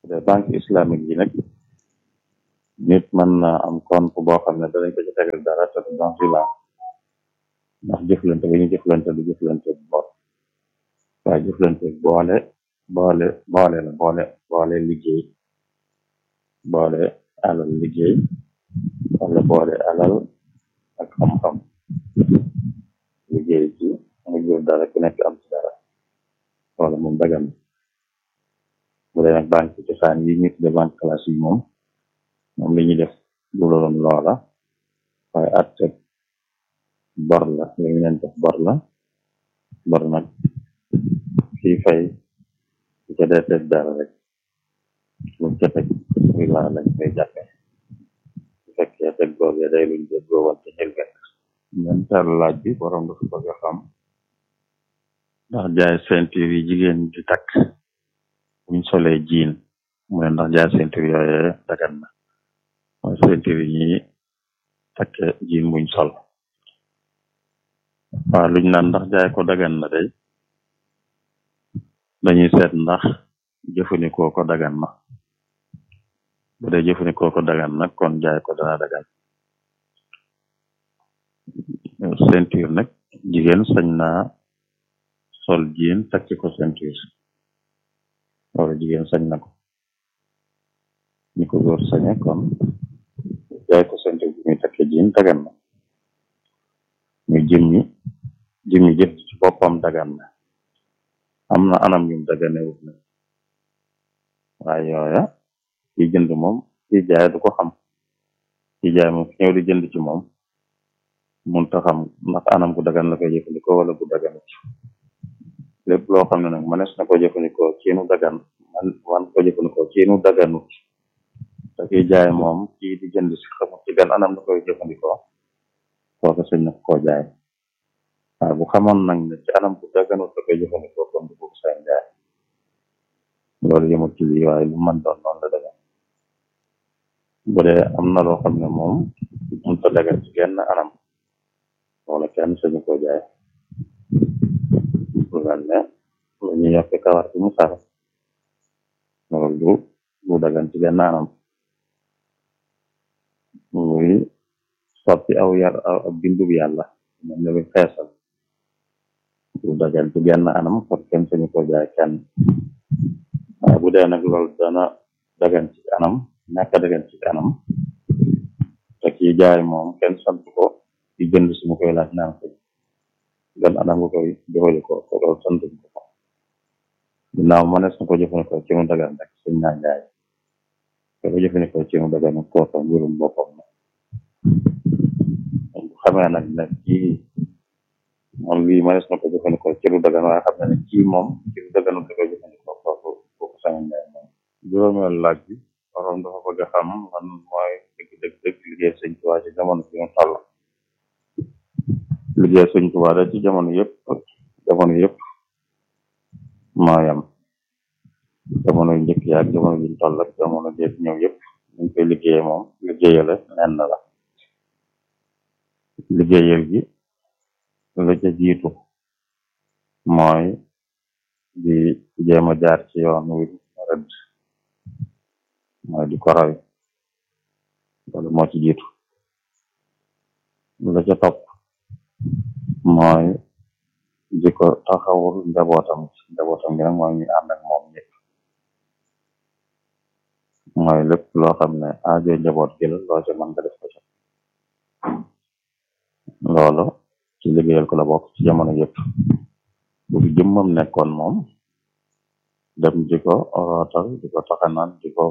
de banque islamique yi nag nit mën na am compte boo xam ne danañ ko ci tegal dara te du dans la ndax jëflante bi ñu jëflante du jëflante bu bor waaye jëflante boole boole boole la boole boole liggéey boole alal liggéey wala boole alal ak xam-xam liggéey ci nga jur dara ku nekk am ci dara wala moom dagan bu dee nag banque cosaan yi ñu tudde banque classe yi moom moom li ñuy def du loon loola waaye atte bor la li ñu leen def bor la bor nag kii fay ci ca dee teg dara rek lu ca teg muy laa lañ koy jàppe bu fekkee teg googee day luñ jëg goowal ci xel gàtt ñeenteelu laaj bi borom dafa bëgg a xam ndax jaay ceinture yi jigéen di takk buñ solee jiin mu ne ndax jaay ceinture yooyee dagan na mooy ceinture yi ñuy takke jiin buñ sol waaw luñ naan ndax jaay ko dagan na day dañuy seet ndax jëfandikoo ko dagan na bu dee jëfandikoo ko dagan nag kon jaay ko dana dagan ceinture nag jigéen sañ naa sol jiin takki ko ceinture wala jigéen sañ na ko ni ko góor sañe kon jaay ko ceinture bi muy takke jiin dagan na muy jëmmi jëmmi jëf ci boppam dagan na am na anam yum dagane wut na waaye yooya ki jënd moom ki jaay du ko xam ki jaay moom ki ñëw di jënd ci moom munta xam ndax anam gu dagan la koy jëfandikoo wala gu daganut lépp loo xam ne nag mënees na ko jëfandikoo ci nu dagan man man ko jëfandikoo ci nu daganut te ki jaay moom kii di jënd si xamut ci gan anam la koy jëfandikoo kooku sëñ na koo jaay waaye bu xamoon nag ne ci anam bu daganut la koy jëfandikoo kon du ko sañ jaay loolu yëmut ci lii waaye lu mën doon noonu la dagan bu dee am na loo xam ne moom mënta dagan ci genn anam wala kenn sañu ko jaay lu mel ne lu ñuy yokk kawar ci mu sar loolu du du dagan ci genn anam muy soppi aw yar aw bindub yàlla mel ne lu xeesal du dagan ci genn anam kon kenn sañu ko jaay kenn waaye bu dee nag loolu dana dagan ci anam ñàkk a dagan ci anam te kii jaay moom kenn sant ko di jënd si mu koy laaj naan ko gan anam nga koy jëfandikoo ko loolu sant ko ko ginnaaw mënees na ko jëfandikoo ci mu dagan rek suñ naa jaay te ko jëfandikoo ci mu dagan kooka mbirum boppam la bu xamee nag ne kii moom lii mënees na ko jëfandikoo ci lu dagan waaye xam ne ne kii moom ci lu daganut da koy jëfandikoo kooku kooku sama njaay moom juróomeel laaj bi borom dafa bëgg a xam lan mooy dëgg dëgg dëgg liggéey sëñ Tuubaa ci jamono bi mu toll liggéey sëñ Tuubaa da ci jamono yëpp jamono yëpp moo yam jamono yu njëkk yaak jamono biñ toll ak jamono jeet ñëw yëpp ñu koy liggéeye moom liggéeyale nenn la liggéeyal gi la ca jiitu mooy di jéem a jaar ci yoon wi rëdd mooy di ko roy loolu moo ci jiitu la ca topp mooy di ko taxawul njabootam njabootam gi nag mooy ñu ànd ak moom ñëpp mooy lépp loo xam ne aajo njaboot gi la loo ca mën nga def ko ca loolu ci liggéeyal ko la bokk ci jamono yëpp bu fi jëmmam nekkoon moom dem di ko rootal di ko taxanaan di ko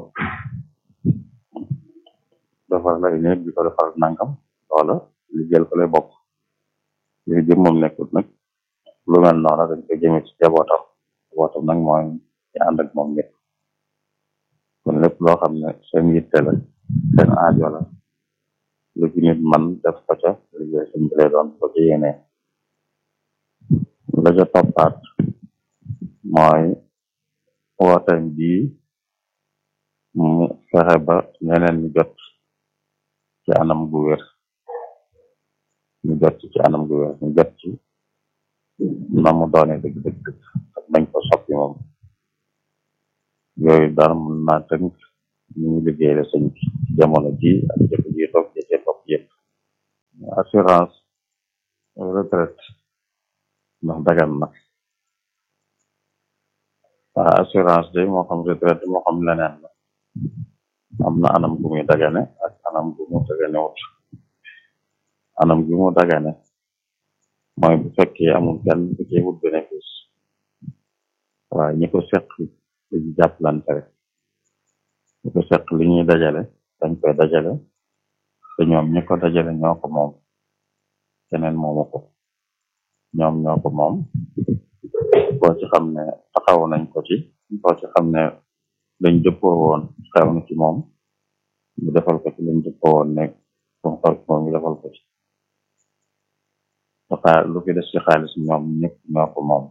defar lay néeg di ko defar nangam loola liggéeyal ko lay bokk li jëmmam nekkut nag lu mel noonu dañ ko jëme ci jabootam jabootam nag mooy ñu ànd ak moom ñëpp kon lépp loo xam ne seen yitte la seen aajo la lu ci nit man def ko ca liggéey seen bi lay doon ko ci yéene la ca toppaat mooy wooteem bii mu fexe ba ñeneen ñu jot ci anam gu wér ñu jot ci anam gu wér ñu jot ci na mu doone dëgg dëgg dëgg ak bañ ko soppi moom yooyu daal mën naa tënk ñu ngi liggéey la sëñ bi jamono ji ak jëkk ji toog jëcee topp yëpp assurance retraite ndax dagan na waa assurance de moo xam retraite moo xam leneen la am na anam gu muy dagane ak anam gu mu dagane wut anam gi mu dagane mooy bu fekkee amul kenn bu ci wut bénéfice waaye ñi ko seq dañu jàppalante rek ñi ko seq li ñuy dajale dañ koy dajale te ñoom ñi ko dajale ñoo ko moom keneen moomu ko ñoom ñoo ko moom boo ci xam ne taxaw nañ ko ci boo ci xam ne lañ jëppoo woon xew na ci moom ñu defal ko ci lañ jëppoo woon ne fu xew ci moom ñu defal ko ci xaa lu fi des ci xaalis ñoom ñëpp ñoo ko moom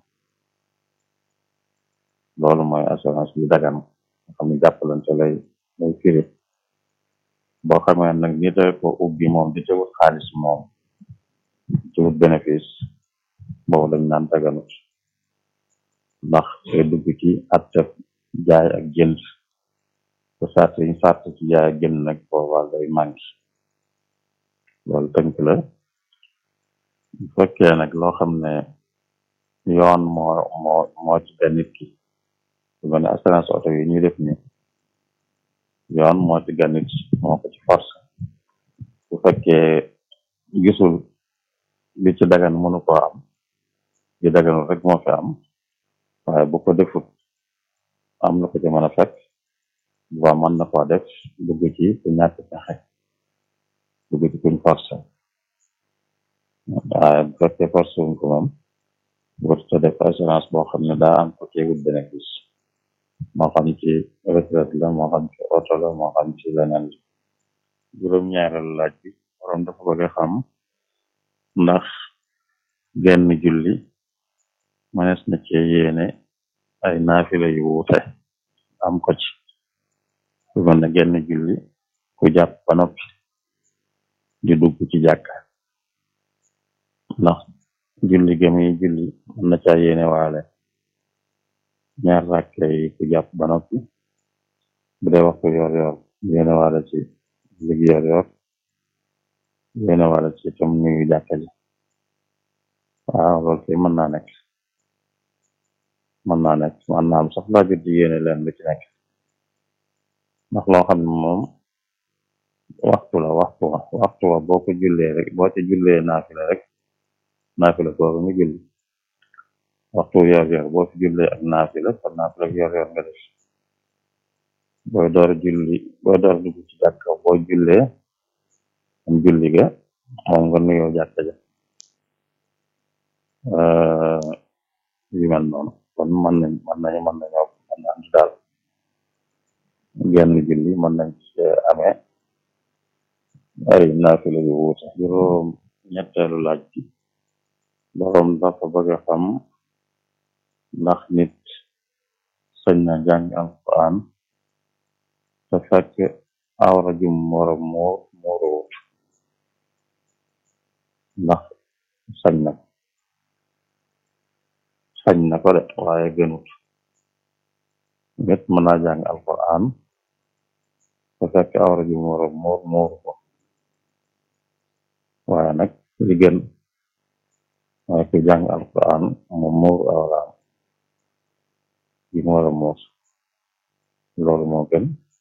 loolu mooy assurance bi dagan nga xam ne jàppalante lay lay firi boo xamee nag ñi te ko ubbi moom di ci wut xaalis moom ci wut bénéfice boobu dañ naan daganut ndax day dugg ci atteb jaay ak jënd te sart yi sart ci jaay ak jënd nag boobaa day manqué loolu tënk la bu fekkee nag loo xam ne yoon moo moo moo ci benn nit ki su mel ne assurance oto yi ñuy def ni yoon moo ci gan nit moo ko ci force bu fekkee gisul li ci dagan mënu koo am li daganul rek moo fi am waaye bu ko defut am na ko ci mën a fekk ba mën na koo def dugg ci ku ñàkk pexe dugg ci kuñ force waaye bu fekkee force wuñ ko moom warut a def assurance boo xam ne daa am ko ci wut bénéfice moo xam ci retraite la moo xam ci oto la moo xam ci leneen la juróom-ñaareelu laaj bi borom dafa bëgg a xam ndax genn julli mënees na ci yéene ay naafila yu wuute am ko ci su mel ne genn julli ku jàpp ba noppi di dugg ci jàkka ndax julli gëmi julli mën na caa yéene waale ñaar ràkke yi ku jàpp ba noppi bu dee waxtu yor yor yéene waale ci julli yor yor yéene waale ci tam nuyu jàkka ji waaw loolu kay mën naa nekk mën naa nekk mën naa am sax laa jot di yéene leen lu ci nekk ndax loo xam ne moom waxtu la waxtu wa waxtu wa boo ko jullee rek boo ci jullee naafila rek naafila boobu nga julli waxtu yor yor boo fi jullee ak naafila kon naafila yor yor nga def booy door julli booy door dugg ci jàkka boo jullee am julli ga moom nga nuyoo jàkka ja yu mel noonu kon mën nañ mën nañu mën nañoo mën na andi daal genn julli mën nañ ci amee ay naafila yu wuute juróom ñetteelu laaj bi boroom dafa bëgg a xam ndax nit sañ na jàng alquran te fekk awra jum wara moo muuruwut ndax sañ na sañ na ko de waaye gënut nit mën naa jàng alquran te fekk awra jum wara moor mooru ko waaye nag li gën waaye ku jàng alquran moom muur awraam yi mu war a muur loolu moo gën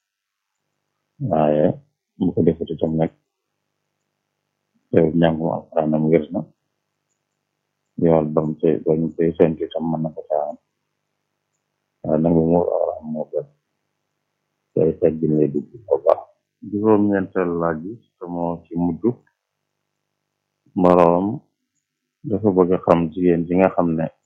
waaye bu ko defut itam nag teew njàngum alquran am wér na yool bam te bañ te sentu itam mën na ko caam waaye nangu muur awraam moo gën tey teggin lay dugg bu baax juróom-ñeenteel laaj bi te moo ci mujj boroom dafa bëgg a xam jigéen ji nga xam ne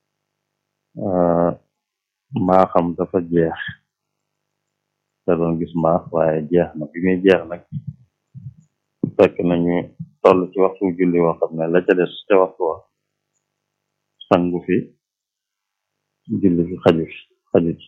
mbaaxam dafa jeex te doon gis mbaax waaye jeex na bi muy jeex nag fekk nañu toll ci waxtu julli woo xam ne la ca des ca waxtu wa sangu fi julli fi xaju fi xaju ci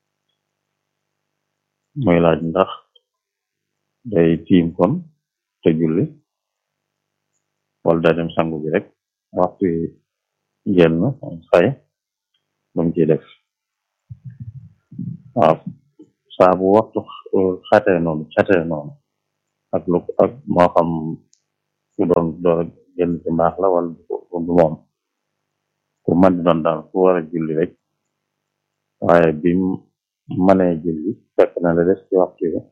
muy laaj ndax day tiim kon te julli wala daa dem sangu bi rek waxtu yi génn fay lu mu ciy def waaw saa bu waxtu xatee noonu xatee noonu ak lu ak moo xam ku doon door génn ci mbaax la wala du moom ku man di doon daal ku war a julli rek waaye bi mënee julli fekk na la des ci waxtu yi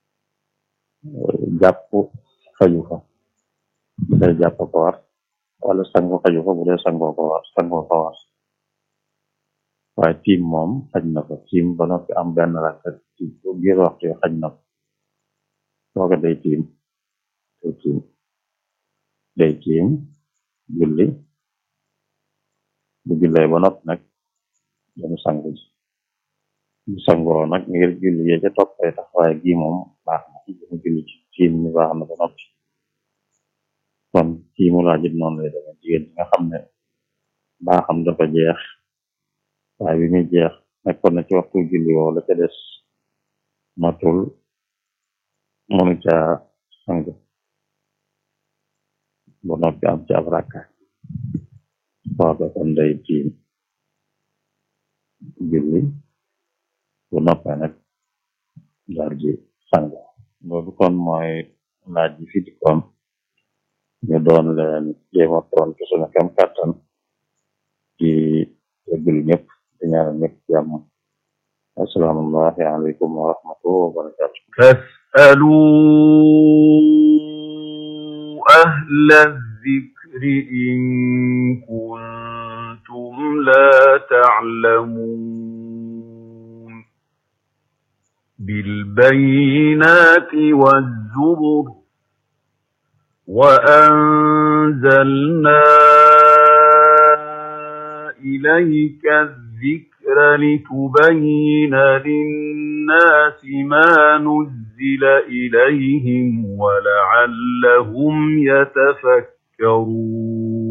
jàpp xaju fa bu dee jàpp ko war wala sangu xaju fa bu dee sangoo ko war sangoo ko war waaye tiim moom xaj na ko tiim ba noppi am benn rakka ci biir waxtu yi xaj na ko sooga day tiim day tiim day tiim julli bu jullee ba noppi nag damu sangu ji bu sangoo nag ngir julli yee ca toppee tax waaye gii moom baax na mu julli ci tiim ni baax na ba noppi kon tiimu laajit noonu lay demee jigéen ñi nga xam ne baaxam dafa jeex waaye bi muy jeex nekkoon na ci waxtu julli woo la ca des matul mënu ca sang ba noppi am ci ab rakka waaga kon day tiim julli bu noppee nag daal di sang loolu kon mooy laaj yi fi dikkoon ñu doon leen jéema tontu suñu kem kàttan di jéggul ñëpp di ñaanal ñëpp jàmm assalaamu aleykum wa rahmatullahi wa barakatu فاسألوا أهل الذكر إن كنتم لا تعلمون بالبينات والزبر وأنزلنا إليك الذكر لتبين للناس ما نزل إليهم ولعلهم يتفكرون